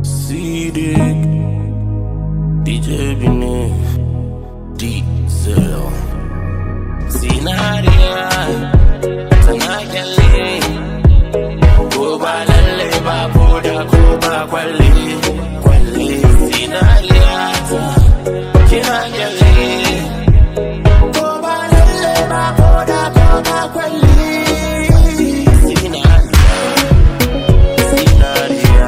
Sidik DJ Bine Diesel Zinariya Tana kyalle Ko ba lalle ba ko da ko ba kwalle Kwalle Zinariya ta Kina kyalle Ko ba lalle ba ko da ko ba kwalle Zinariya Zinariya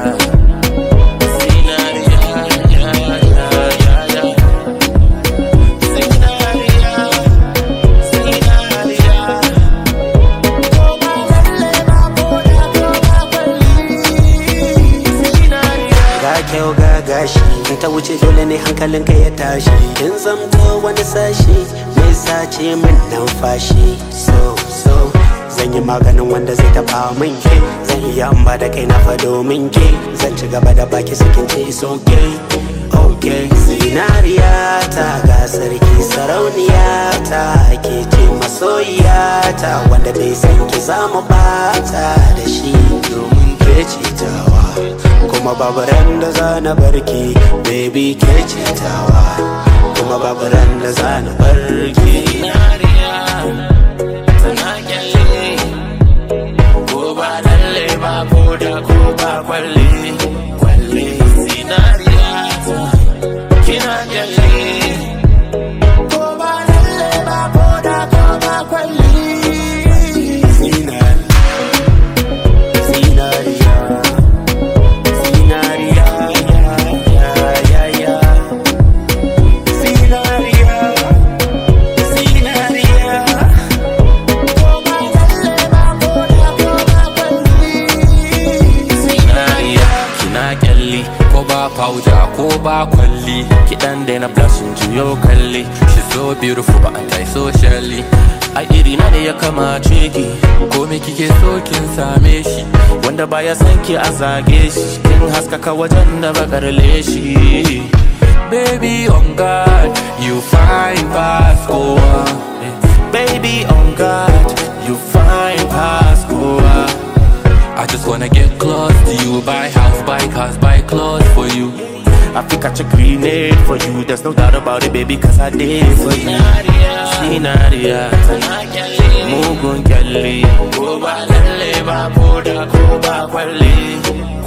ga kyau ga gashi in ta wuce dole ne hankalinka ya tashi kin zamto wani sashi mai sace min numfashi so so zan yi maganin wanda zai taba min ke zan iya in ba da kai na fa domin ke zan ci gaba da baki sakin ce is okay okay zinariya ta ga sarki sarauniya ta ke ce masoyiya ta wanda bai san ki zamu bata da shi domin ke ce tawa kuma babu ran da za na barki baby ke ce tawa kuma babu ran da za na barki Kwalle, kwalle, zinariya ta, kina kyalle, ko ba lalle ba ko da ko ba kwalle. Zinariya, zinariya, zinariya, ya, ya, ya. Zinariya, zinariya. zinariya kina kyalli ko ba powder ko ba kwalli kidan da na blushing juyo kalli she so beautiful ba anti socially a iri na da ya kamace ki ko me kike so kin same shi wanda baya san ki a zage shi kin haskaka wajen da bakar leshi baby on god you fine pass kowa baby on god you fine pass kowa I just wanna get close to you Buy house, buy cars, buy clothes for you I think I check grenade for you There's no doubt about it, baby, cause I did for you Sinaria Mugun kyalli Ko ba lalle ba ko da ko ba kwalle